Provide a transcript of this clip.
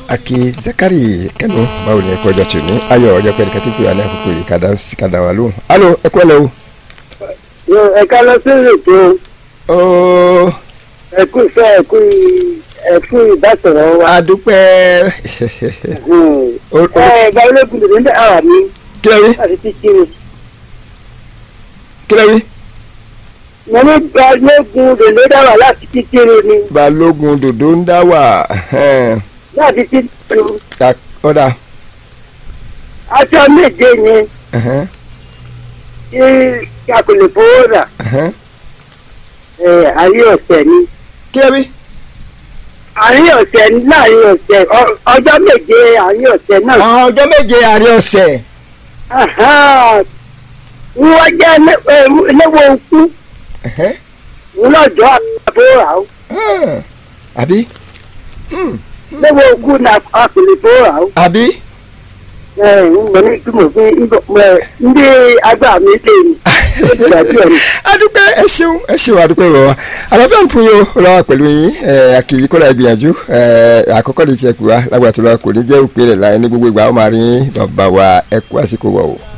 aki zakari kẹnu báwo ni ẹkọ ọjọ́ tí o ní ayọ̀ ọjọ́ pẹ̀lú kẹtí pé wà ní àkókò yìí kàdá kàdá wà lóhùn alo ẹkọ lẹ o. ẹ̀ka lọ sí ètò ooo ẹ̀kú ìfẹ́ ẹ̀kú ẹ̀kú ìbásọ̀rọ̀ wa. adúpẹ́ O- o- ẹ gba ológun lè ní àwọn mi kílẹ̀ wí láti ti kiri. kílẹ̀ wí. mo ní gba ológun lè ní dáwà láti ti kiri ni balógun dòdò ń dá wà ẹhẹ́n. láti ti kiri. Ta- ọ̀dà aṣọ méje ni ẹhẹ́n, tí a kò lè fowó rà ẹhẹ́n. ẹ̀, àárín ọ̀sẹ̀ ni. kílẹ̀ wí. àárín ọ̀sẹ̀ ni láàrin ọ̀sẹ̀ ọ- ọjọ́ méje àárín ọ̀sẹ̀ náà. àwọn ọjọ́ méje àárín ọ̀sẹ̀. wọ́n jẹ́ léwo okú ẹhẹ́n, lọ́jọ́ àbúrò rà ó. ẹhẹ́n. àbí léwo okú ni a kò lè fowó rà ó. àbí mo ní kí mo fi ndí agbá mi lè ní ìgbà díẹ̀ ni. adúpẹ́ ẹ ṣeun ẹ ṣeun adúpẹ́ bàbá àlàáfíà ń fún yín o lọ́wọ́ pẹ̀lú yín ẹ àkìyí kọ́ra ìgbìyànjú ẹ àkọ́kọ́ ní tiẹ̀ kú wa lágbàtúrọ̀ kò ní jẹ́ òpin rẹ̀ láyé ní gbogbo ìgbà ó máa rí bàbá wa ẹ kú àsìkò wọ̀ o.